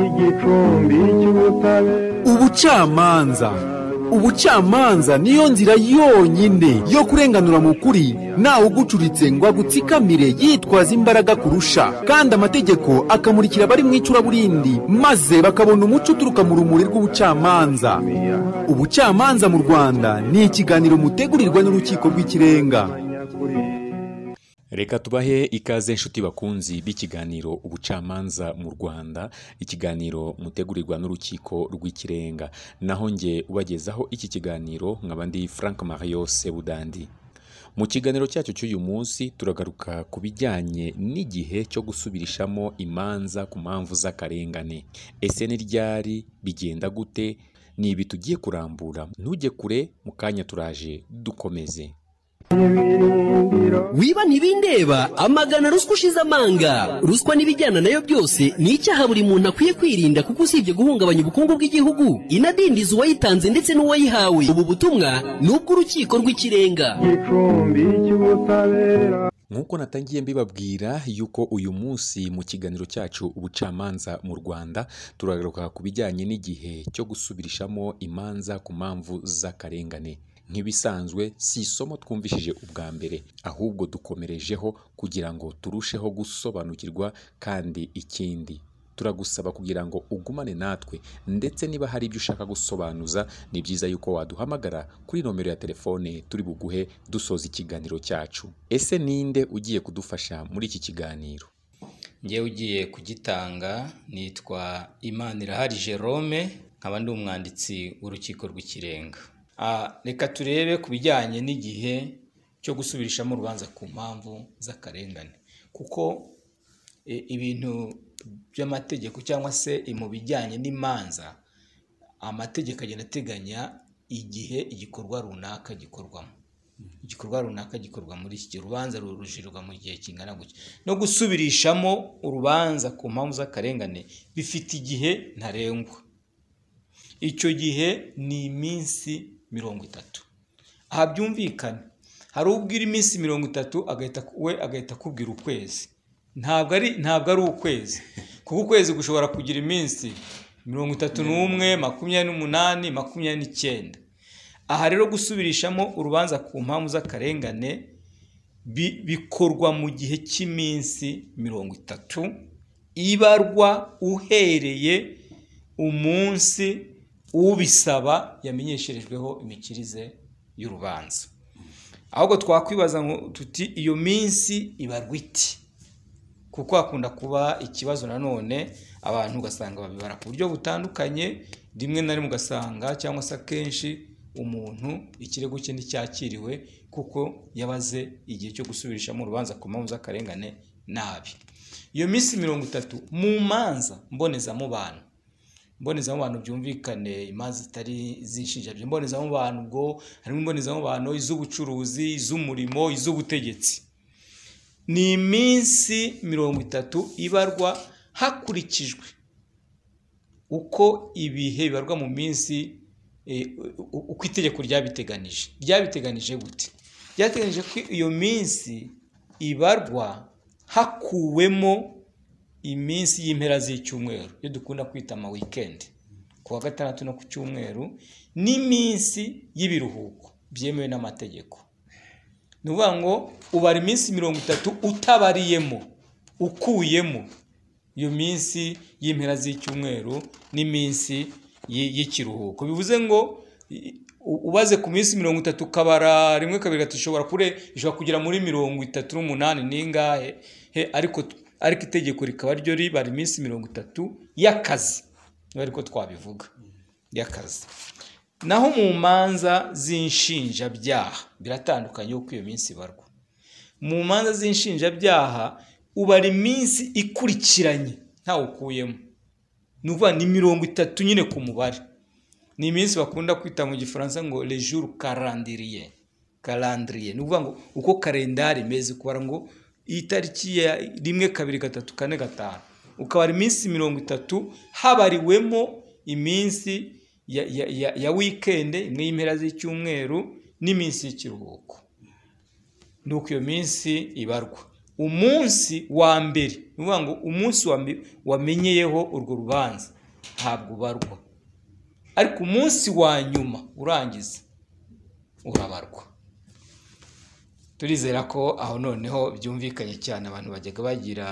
igicumbi cy'ubutabera ubucamanza ubucamanza niyo nzira yonyine yo kurenganura mu kuri ntawe ugucuritse ngo agutsikamire yitwaza imbaraga kurusha kandi amategeko akamurikira abari mu icuraburindi maze bakabona umuco uturuka mu rumuri rw'ubucamanza ubucamanza mu rwanda ni ikiganiro mutegurirwa n'urukiko rw'ikirenga reka tubahe ikaze inshuti bakunzi b'ikiganiro ubucamanza mu rwanda ikiganiro mutegurirwa n'urukiko rw'ikirenga naho nge ubagezaho iki kiganiro nkaba ndi frank mario sebudandi mu kiganiro cyacu cy'uyu munsi turagaruka ku bijyanye n'igihe cyo gusubirishamo imanza ku mpamvu z'akarengane ese ni ryari bigenda gute ni ibi tugiye kurambura ntujye kure mu kanya turaje dukomeze wiba ntibindeba amagana ruswa ushize amanga ruswa n'ibijyana nayo byose ni icyaha buri muntu akwiye kwirinda kuko usibye guhungabanya ubukungu bw'igihugu inadindiza uwayitanze ndetse n'uwayihawe ubu butumwa ni ubw'urukiko rw'ikirenga igicumbi cy'ubutabera nk'uko natangiye mbibabwira yuko uyu munsi mu kiganiro cyacu ubucamanza mu rwanda turagaruka ku bijyanye n'igihe cyo gusubirishamo imanza ku mpamvu z'akarengane nk'ibisanzwe si isomo twumvishije ubwa mbere ahubwo dukomerejeho kugira ngo turusheho gusobanukirwa kandi ikindi turagusaba kugira ngo ugumane natwe ndetse niba hari ibyo ushaka gusobanuza ni byiza yuko waduhamagara kuri nomero ya telefone turi buguhe dusoza ikiganiro cyacu ese ninde ugiye kudufasha muri iki kiganiro njyewe ugiye kugitanga nitwa imanirahari jerome nkaba ndi umwanditsi w'urukiko rw'ikirenga reka turebe ku bijyanye n'igihe cyo gusubirishamo urubanza ku mpamvu z'akarengane kuko ibintu by'amategeko cyangwa se mu bijyanye n'imanza amategeko agenda ateganya igihe igikorwa runaka gikorwamo igikorwa runaka gikorwa muri iki gihe urubanza rurujirirwa mu gihe kingana gutya no gusubirishamo urubanza ku mpamvu z'akarengane bifite igihe ntarengwa icyo gihe ni iminsi mirongo itatu aha byumvikana hari ubwira iminsi mirongo itatu agahita we agahita akubwira ukwezi ntabwo ari ntabwo ari ukwezi kuko ukwezi gushobora kugira iminsi mirongo itatu n'umwe makumyabiri n'umunani makumyabiri n'icyenda aha rero gusubirishamo urubanza ku mpamvu z'akarengane bikorwa mu gihe cy'iminsi mirongo itatu ibarwa uhereye umunsi ubisaba yamenyesherejweho imikirize y'urubanza ahubwo twakwibaza ngo tuti iyo minsi ibarwa iti kuko hakunda kuba ikibazo nanone abantu ugasanga babibara ku buryo butandukanye rimwe na rimwe ugasanga cyangwa se akenshi umuntu ikirego cye nticyakiriwe kuko yabaze igihe cyo gusubirishamo urubanza ku mpamvu z'akarengane nabi iyo minsi mirongo itatu mu manza mbonezamubano imbonezamubano byumvikane imanza zitari iz'inshinjabyo imbonezamubano ubwo harimo imbonezamubano iz'ubucuruzi iz'umurimo iz'ubutegetsi ni iminsi mirongo itatu ibarwa hakurikijwe uko ibihe bibarwa mu minsi uko itegeko ryabiteganije ryabiteganije gute ryateganije ko iyo minsi ibarwa hakuwemo iminsi y'impera z'icyumweru iyo dukunda kwita ama wikendi ku wa gatandatu no ku cyumweru n'iminsi y'ibiruhuko byemewe n'amategeko ni ukuvuga ngo ubara iminsi mirongo itatu utabariyemo ukuyemo iyo minsi y'impera z'icyumweru n'iminsi y'ikiruhuko bivuze ngo ubaze ku minsi mirongo itatu ukabara rimwe kabiri gatatu ishobora kure ishobora kugera muri mirongo itatu n'umunani n'ingahe ariko ariko itegeko rikaba ryo ribara iminsi mirongo itatu y'akazi niba ariko twabivuga y'akazi naho mu manza z'inshinjabyaha biratandukanye uko iyo minsi ibarwa mu manza z'inshinjabyaha ubara iminsi ikurikiranye ntawe ukuyemo ni ukuvuga ni mirongo itatu nyine ku mubare ni iminsi bakunda kwita mu gifaransa ngo lejuru karandiriye karandiriye ni ukuvuga ngo uko karendari imeze kubara ngo itariki ya rimwe kabiri gatatu kane gatanu ukabara iminsi mirongo itatu habariwemo iminsi ya wikende imwe y'impera z'icyumweru n'iminsi y'ikiruhuko ni uko iyo minsi ibarwa umunsi wa mbere ni ukuvuga ngo umunsi wa mbe- wamenyeyeho urwo rubanza ntabwo ubarwa ariko umunsi wa nyuma urangiza urabarwa turizera ko aho noneho byumvikanye cyane abantu bajyaga bagira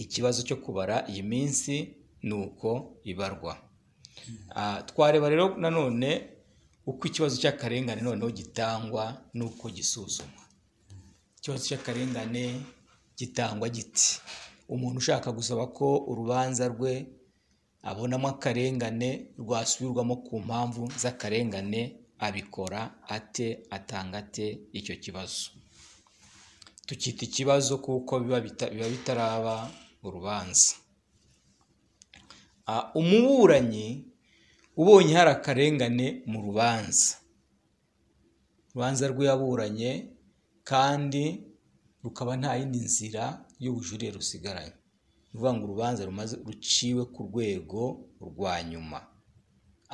ikibazo cyo kubara iyi minsi ni uko ibarwa Ah, twareba rero nanone uko ikibazo cy'akarengane noneho gitangwa n'uko gisuzumwa ikibazo cy'akarengane gitangwa giti umuntu ushaka gusaba ko urubanza rwe abonamo akarengane rwasubirwamo ku mpamvu z'akarengane abikora ate atanga ate icyo kibazo tukita ikibazo kuko biba bita- biba bitaraba urubanza Ah, umuburanyi ubonye hari akarengane mu rubanza urubanza rwe yaburanye kandi rukaba nta yindi nzira y'ubujurire rusigaranye ni ukuvuga ngo urubanza rumaze ruciwe ku rwego rwa nyuma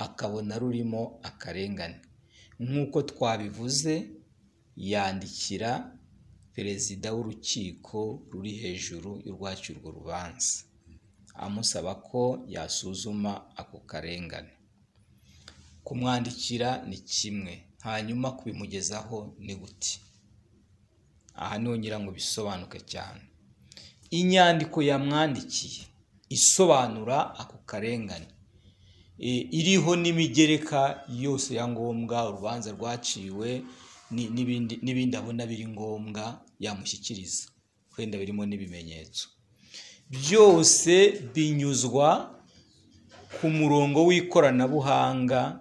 akabona rurimo akarengane nk'uko twabivuze yandikira perezida w'urukiko ruri hejuru y'urwacu urwo rubanza amusaba ko yasuzuma ako karengane kumwandikira ni kimwe hanyuma kubimugezaho ni guti aha niho ngira ngo bisobanuke cyane inyandiko yamwandikiye isobanura ako karengane E, iriho n'imigereka yose ya ngombwa urubanza rwaciwe ni- n'ibindi n'ibindi abona biri ngombwa yamushyikiriza wenda birimo n'ibimenyetso byose binyuzwa ku murongo w'ikoranabuhanga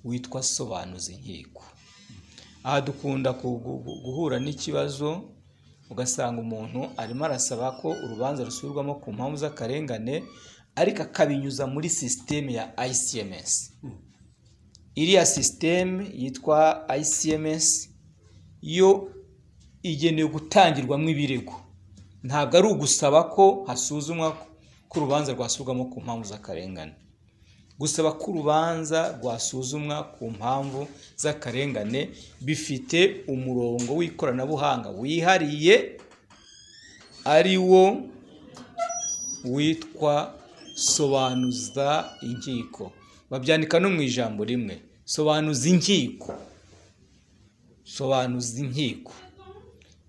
witwa sobanuza inkiko aha dukunda ku- gu- gu- guhura n'ikibazo ugasanga umuntu arimo arasaba ko urubanza rusubirwamo ku mpamvu z'akarengane ariko akabinyuza muri sisiteme ya ICMS iriya sisiteme yitwa ICMS yo igenewe gutangirwamo ibirego ntabwo ari ugusaba ko hasuzumwa ko urubanza rwasubirwamo ku mpamvu z'akarengane gusaba ko urubanza rwasuzumwa ku mpamvu z'akarengane bifite umurongo w'ikoranabuhanga wihariye ari wo witwa sobanuza inkiko babyandika no mu ijambo rimwe sobanuza inkiko sobanuza inkiko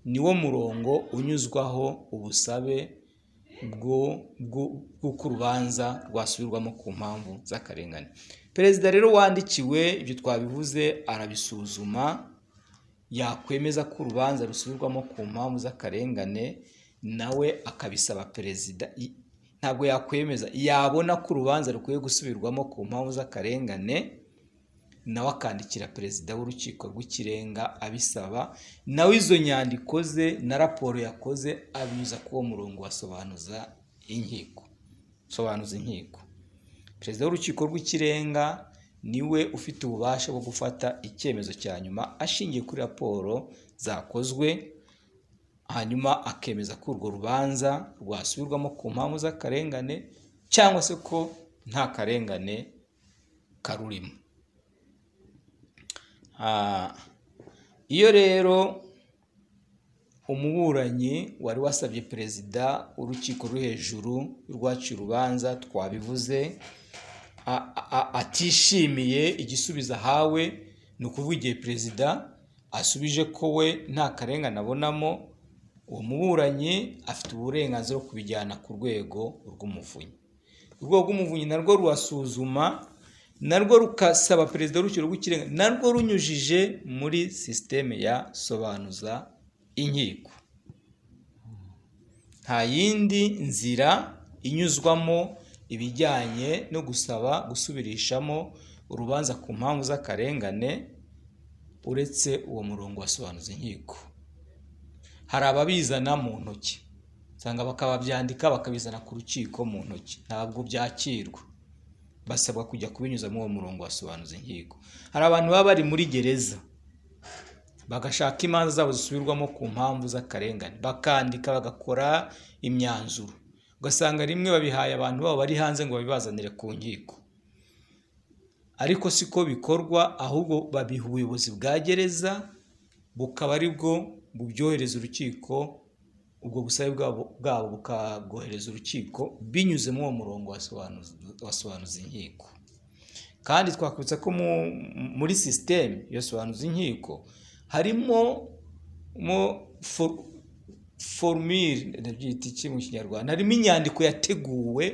niwo murongo unyuzwaho ubusabe bwo- bwo- bw'uko urubanza rwasubirwamo ku mpamvu z'akarengane perezida rero wandikiwe ibyo twabivuze arabisuzuma yakwemeza ko urubanza rusubirwamo ku mpamvu z'akarengane nawe akabisaba perezida I- ntabwo yakwemeza yabona ko urubanza rukwiye gusubirwamo ku mpamvu z'akarengane nawe akandikira perezida w'urukiko rw'ikirenga abisaba nawe izo nyandiko ze na raporo yakoze abinyuza kuri uwo murongo wasobanuza inkiko sobanuza inkiko perezida w'urukiko rw'ikirenga niwe ufite ububasha bwo gufata icyemezo cya nyuma ashingiye kuri raporo zakozwe hanyuma akemeza ko urwo rubanza rwasubirwamo ku mpamvu z'akarengane cyangwa se ko nta karengane karurimo Ah, iyo rero umuburanyi wari wasabye perezida w'urukiko ruri hejuru rwaciye urubanza twabivuze a- a- atishimiye igisubizo ahawe ni ukuvuga igihe perezida asubije ko we nta karengane abonamo uwo muburanyi afite uburenganzira bwo kubijyana ku rwego rw'umuvunyi urwego rw'umuvunyi narwo rurasuzuma narwo rukasaba perezida w'urukiko rw'ikirenga narwo runyujije muri sisiteme ya sobanuza inkiko nta yindi nzira inyuzwamo ibijyanye no gusaba gusubirishamo urubanza ku mpamvu z'akarengane uretse uwo murongo wasobanuza inkiko hari ababizana mu ntoki usanga bakababyandika bakabizana ku rukiko mu ntoki ntabwo byakirwa basabwa kujya kubinyuzamo uwo murongo wasobanuza inkiko hari abantu baba bari muri gereza bagashaka imanza zabo zisubirwamo ku mpamvu z'akarengane bakandika bagakora imyanzuro ugasanga rimwe babihaye abantu babo bari hanze ngo babibazanire ku nkiko ariko siko bikorwa ahubwo babiha ubuyobozi bwa gereza bukaba ari bwo bubyohereza urukiko ubwo busabe bwabo bwabo bukabwohereza urukiko binyuze muri uwo murongo wasobanuzi- wasobanuza inkiko kandi twakwibutsa ko mu- muri sisiteme yasobanuza inkiko harimo mo for- forumire ndabyita iki mu kinyarwanda harimo inyandiko yateguwe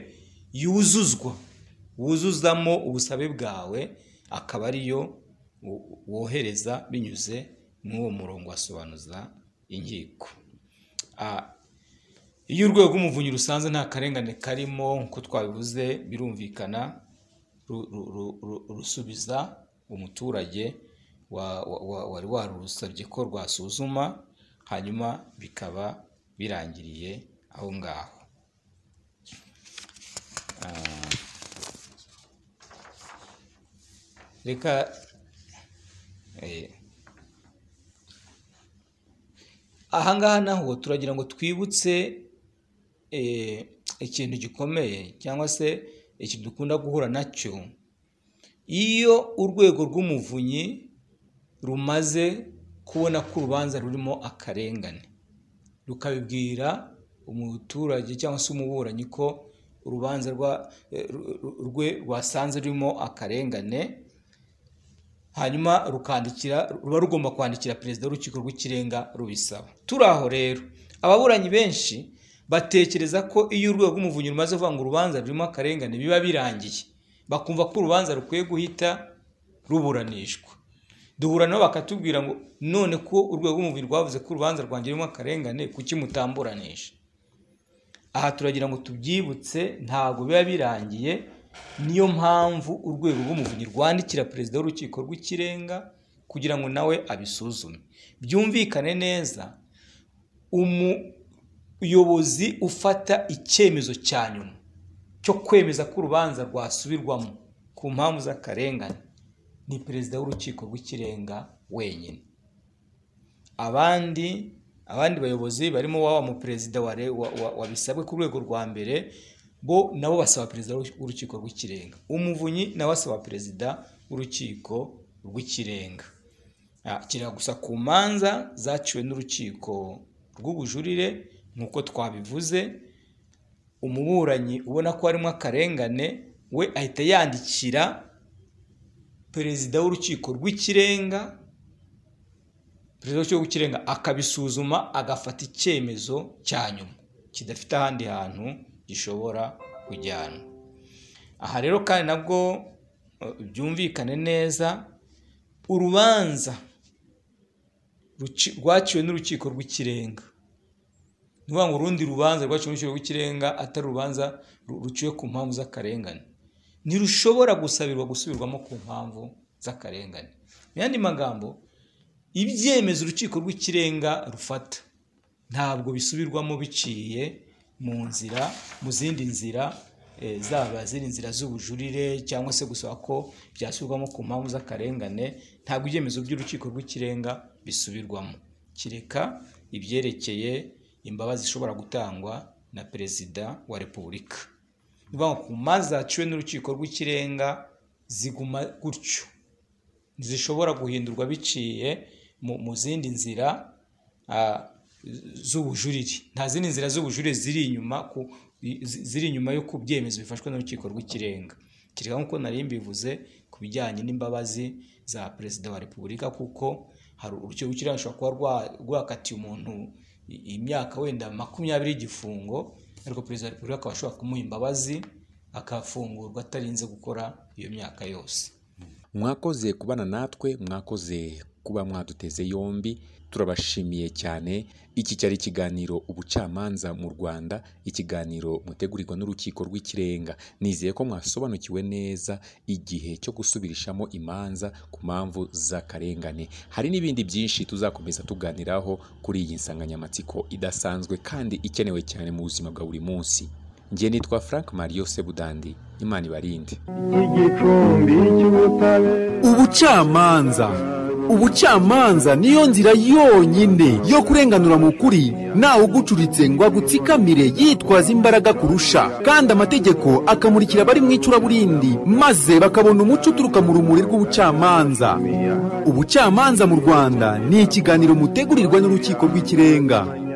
yuzuzwa wuzuzamo ubusabe bwawe akaba ariyo wo- wohereza binyuze muri uwo murongo wasobanuza inkiko Ah, iyo urwego rw'umuvunyi rusanze nta karengane karimo nk'uko twabivuze birumvikana ru- ru- ru- ru- rusubiza umuturage wa- wa- wa- wari warusabye ko rwasuzuma hanyuma bikaba birangiriye aho ngaho Ah, reka eh, ahangaha naho turagira ngo twibutse eh, ikintu gikomeye cyangwa se ikintu dukunda guhura nacyo iyo urwego rw'umuvunyi rumaze kubona ko urubanza rurimo akarengane rukabibwira umuturage cyangwa se umuburanyi ko urubanza rwa, eh, ru- ru- rwe rwasanze rurimo akarengane hanyuma rukandikira ruba rugomba kwandikira perezida w'urukiko rw'ikirenga rubisaba turi aho rero ababuranyi benshi batekereza ko iyo urwego rw'umuvunyi rumaze kuvuga ngo urubanza rurimo akarengane biba birangiye bakumva ko urubanza rukwiye guhita ruburanishwa duhura nabo bakatubwira ngo none ko urwego rw'umuvunyi rwavuze ko urubanza rwanjye rurimo akarengane kuki mutamburanisha aha turagira ngo tubyibutse ntabwo biba birangiye niyo mpamvu urwego rw'umuvunyi rwandikira perezida w'urukiko rw'ikirenga kugira ngo nawe abisuzume byumvikane neza umuyobozi ufata icyemezo cya nyuma cyo kwemeza ko urubanza rwasubirwamo ku mpamvu z'akarengane ni perezida w'urukiko rw'ikirenga wenyine abandi abandi bayobozi barimo waba mu perezida wa, wa, wa, wabisabwe ku rwego rwa mbere bo nabo basaba perezida w'urukiko rw'ikirenga umuvunyi nawe asaba perezida w'urukiko rw'ikirenga Ah, kiri gusa ku manza zaciwe n'urukiko rw'ubujurire nk'uko twabivuze umuburanyi ubona ko harimo akarengane we ahita yandikira perezida w'urukiko rw'ikirenga perezida w'urukiko rw'ikirenga akabisuzuma agafata icyemezo cya nyuma kidafite ahandi hantu gishobora kujyanwa aha rero kandi nabwo eh, byumvikane neza urubanza ruci- rwaciwe n'urukiko rw'ikirenga ni ukuvuga ngo urundi rubanza rwaciwe n'urukiko rw'ikirenga atari urubanza ru- ruciwe ku mpamvu z'akarengane ntirushobora gusabirwa gusubirwamo ku mpamvu z'akarengane mu yandi magambo ibyemezo urukiko rw'ikirenga rufata ntabwo bisubirwamo biciye mu nzira mu zindi nzira eh, zaba ziri inzira z'ubujurire cyangwa se gusaba ko byasubirwamo ku mpamvu z'akarengane ntabwo ibyemezo by'urukiko rw'ikirenga bisubirwamo kireka ibyerekeye imbabazi zishobora gutangwa na perezida wa repubulika ni ukuvuga ngo ku manza zaciwe n'urukiko rw'ikirenga ziguma gutyo zishobora guhindurwa biciye mu, mu zindi nzira ah, z'ubujurire nta zindi nzira z'ubujurire ziri inyuma ku, zi- ziri inyuma yo ku byemezo bifashwe n'urukiko rw'ikirenga kereka nk'uko nari mbivuze ku bijyanye n'imbabazi za perezida wa repubulika kuko hari urukiko rw'ikirenga rushobora kuba rwa- rwakatiye umuntu i- imyaka wenda makumyabiri y'igifungo ariko perezida wa repubulika akaba ashobora kumuha imbabazi akafungurwa atarinze gukora iyo myaka yose mwakoze kubana natwe mwakoze kuba mwaduteze yombi turabashimiye cyane iki cyari ikiganiro ubucamanza mu rwanda ikiganiro mutegurirwa n'urukiko rw'ikirenga nizeye ko mwasobanukiwe neza igihe cyo gusubirishamo imanza ku mpamvu z'akarengane hari n'ibindi byinshi tuzakomeza tuganiraho kuri iyi nsanganyamatsiko idasanzwe kandi ikenewe cyane mu buzima bwa buri munsi njye nitwa frank mario sebudandi imana ibarinde igicumbi cy'ubutabera ubucamanza ubucamanza niyo nzira yonyine yo kurenganura mu kuri ntawe ugucuritse ngo agutsikamire yitwaza imbaraga kurusha kandi amategeko akamurikira abari mu icuraburindi maze bakabona umuco uturuka mu rumuri rw'ubucamanza ubucamanza mu rwanda ni ikiganiro mutegurirwa n'urukiko rw'ikirenga